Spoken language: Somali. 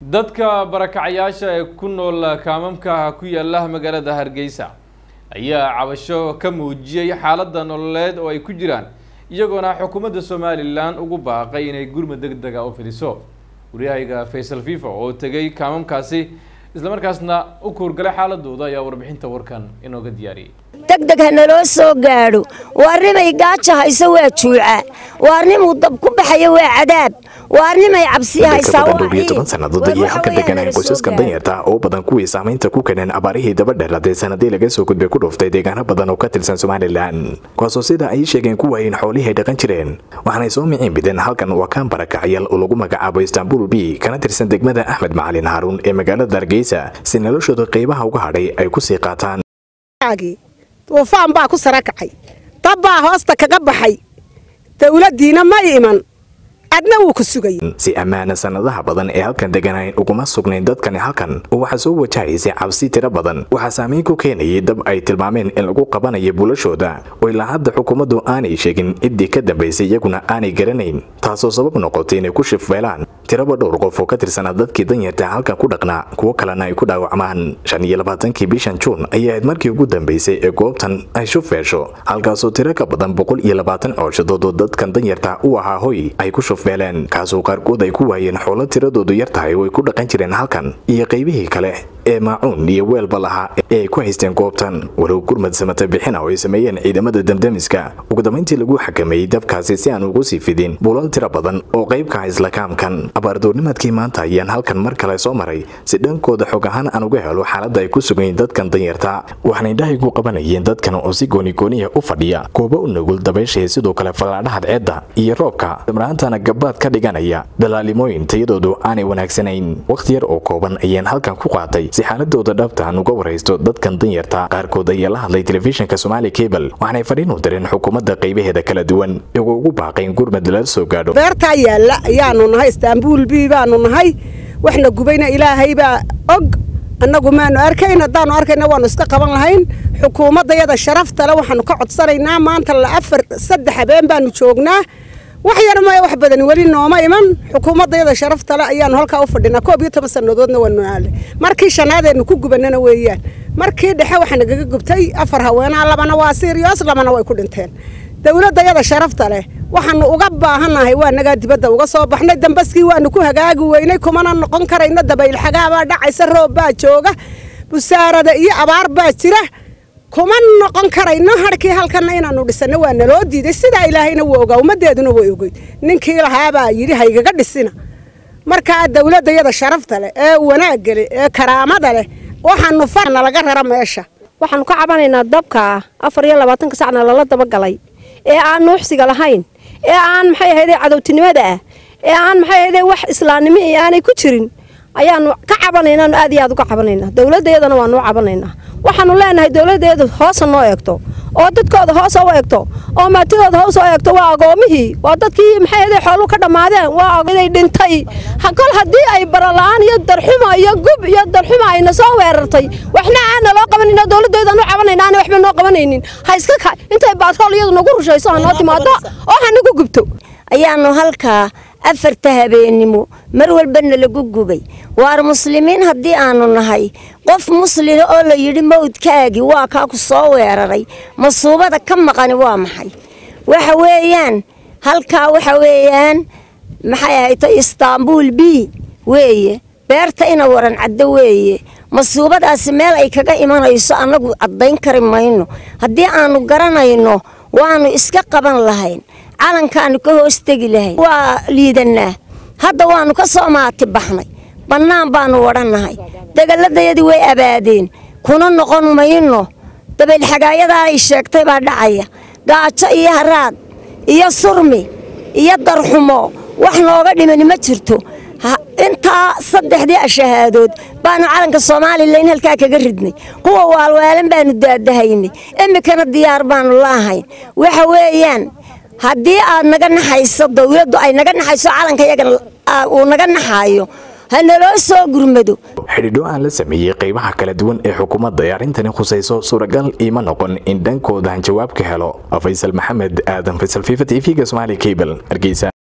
dadka barakacayaasha ee ku nool kaamamka ku yaala magaalada hargeysa ayaa cabasho ka muujiyey xaaladda nololeed oo ay ku jiraan iyagoona xukuumadda somalilan ugu baaqay inay gurmad deg dega u fidiso waryahayga faysal fifa oo tegay kaamamkaasi islamarkaasna u kuurgalay xaaladooda ayaa warbixinta warkan inooga diyaariyey degdeg ha naloo soo gaadho waarnimay gaaja hayso waa juuca waarnimuu dab ku baxayo waa cadaab waarnimay cabsi haysaa badan dhowr iyo toban sannadood ayay halka deganayeen qoysaskan danyarta oo badan kuwii saamaynta ku keeneen abaarihii daba dheeraday sanadii laga soo gudbay ku dhuftay deegaano badan oo ka tirsan somalilan kuwaasoo sida ay sheegeen ku waayeen xoolihii ay dhaqan jireen waxaanay soo miciin bideen halkan waa kaan barakacyaal oo lagu magacaabo istanbul b kana tirsan degmada axmed macalin haaruun ee magaalada hargeysa si noloshooda qaybaha uga hadhay ay kusii qaataan duufaan baa ku sara kacay dab baa hoosta kaga baxay dawladdiina ma iman adna wuu ku sugay si ammaana sanadaha badan ee halkan deganayn uguma sugnayn dadkani halkan oo waxaa soo wajahaysay cabsi tiro badan waxaa saameyn ku keenayay dab ay tilmaameen in lagu qabanayo bulashooda oo ilaa hadda xukuumaddu aanay sheegin ciddii ka dambaysay iyaguna aanay garanayn taasoo sabab noqotay inay ku shifbeelaan tiraba dhowr qof oo ka tirsanaa dadkii danyarta halkan ku dhaqnaa kuwo kalena ay ku dhaawacmaan shan iyo labaatankii bishan juun ayay ahayd markii ugu dambaysay ee goobtan ay shufeesho halkaasoo tiro ka badan boqol iyo labaatan cooshadood oo dadkan danyarta u ahaa hoy ay ku shufbeeleen kaasoo qaarkood ay ku waayeen xoolo tiradoodu yar tahay oo ay ku dhaqan jireen halkan iyo qaybihii kale ee maacuun iyo weelba lahaa ee ay ku haysteen goobtan walow gurmad samata bixina oo ay sameeyeen ciidamada damdamiska ugu dambayntii lagu xakameeyey dabkaasi si aan ugu sii fidin bulal tiro badan oo qaybka isla kaamkan abaardoornimadkii maanta ayaan halkan mar kale soo maray si dhankooda xog ahaan aan uga helo xaaladda ay ku sugayn dadkan danyarta waxaanay dhahigu qabanayeen dadkan oo si goonigooniya u fadhiya goobo u nugul dabayshae sidoo kale fallaadhaha ceedda iyo roobka damraantana gabaad ka dhiganaya dalaalimooyin tayadoodu aanay wanaagsanayn wakhti yar oo kooban ayaan halkan ku qaatay si xaaladooda dhabta aan uga waraysto dadkan danyarta qaarkood ayaa la hadlay telefishinka somaali cable waxaanay fadhiin u direen xukuumadda qaybaheeda kala duwan iyagoo ugu baaqayn gurmad lala soo gaadho beertaa yaalla ayaanu nahay istaanbuul b baanu nahay waxna gubayna ilaahay baa og annagu maanu arkayn haddaanu arkayna waanu iska qaban lahayn xukuumaddayada sharaftale waxaanu ka codsanaynaa maanta la afar saddex habeen baanu joognaa wax yar maya wax badan weli nooma iman xukuumaddayada sharaftale ayaanu halkaa u fadhinaa koob iyo toban sannadoodna waanu aale markii shanaadeennu ku gubanana weeyaan markii dhexe waxaa nagaga gubtay afar haweenaa labana waa sirios labana way ku dhinteen dowladdayada sharafta leh waxaanu uga baahannahay waa nagaa dibadda uga soo baxnay dambaskii waanu ku hagaagi weynay kumana noqon karayno dabaylxagaabaa dhacaysa roob baa jooga busaarada iyo abaar baa jira kuma noqon karayno harkii halkana inaanu dhisano waa naloo diiday sidaa ilaahayna wuu ogaa ummadeeduna way ogeyd ninkii lahaabaa yidhi haygaga dhisina markaa dowladdayada sharafta leh ee wanaagga leh ee karaamada leh waxaanu farna laga rara meesha waxaanu ka cabanaynaa dabka afar iyo labaatanka sacna lala dabagalay ee aan nuuxsiga lahayn ee aan maxay ahayde cadowtinimada ah ee aan maxay ahayde wax islaamnimo iyo aanay ku jirin ayaanu ka cabanaynaanu aad iyo aad uga cabanaynaa dowladayadana waanuu cabanaynaa waxaanu leenahay dowladeedu hoosa noo eegto oo dadkooda hoosa u eegto oo maatidooda hoos u eegto waa agoomihii waa dadkii maxay ahayde xooluu ka dhammaadeen waa agoday dhintay kol haddii ay barala-aan iyo darxuma iyo gub iyo darxuma ayna soo weerartay waxna aana loo qabanayna dowladeedanu cabanayna aana waxba noo qabanaynin ha iska intay baatrool iyadu nagu rushayso ha noo timaado oo ha nagu gubto ayaanu halkaa afarta habeennimo mar walbana lagu gubay waar muslimiin haddii aanu nahay qof muslina oo la yidhi mawdkaagii waa kaa ku soo weeraray masuubada ka maqani waa maxay waxa weeyaan halkaa waxa weeyaan maxay ahayto istaanbuul b weeye beerta ina waran caddo weeye masuubadaasi meel ay kaga imanayso annagu caddayn kari mayno haddii aanu garanayno waanu iska qaban lahayn calankaanu ka hoos tegi lahayn waa liidanaa hadda waanu ka soo maati baxnay bannaan baanu wadhannahay degalladayadii way abaadeen kuna noqon mayno dabaylxagaayadaa ay sheegtay baa dhacaya gaajo iyo haraad iyo surmi iyo darxumo wax nooga dhimani ma jirto intaa saddexdii ashahaadood baanu calanka somalilan halkaa kaga ridnay kuwa waalwaalan baanu daadahaynay imikana diyaar baanu laahayn waxa weeyaan haddii aad naga naxayso dowladdu ay naga naxayso calanka yaga uu naga naxaayo ha naloo soo gurmado xidhiidho aan la sameeyey qaybaha kala duwan ee xukuumadda ee arrintani khusayso suuragal iima noqon in dhankooda aan jawaab ka helo faysal maxamed aadan faysal fifa t v-ga somaali cable hargeysa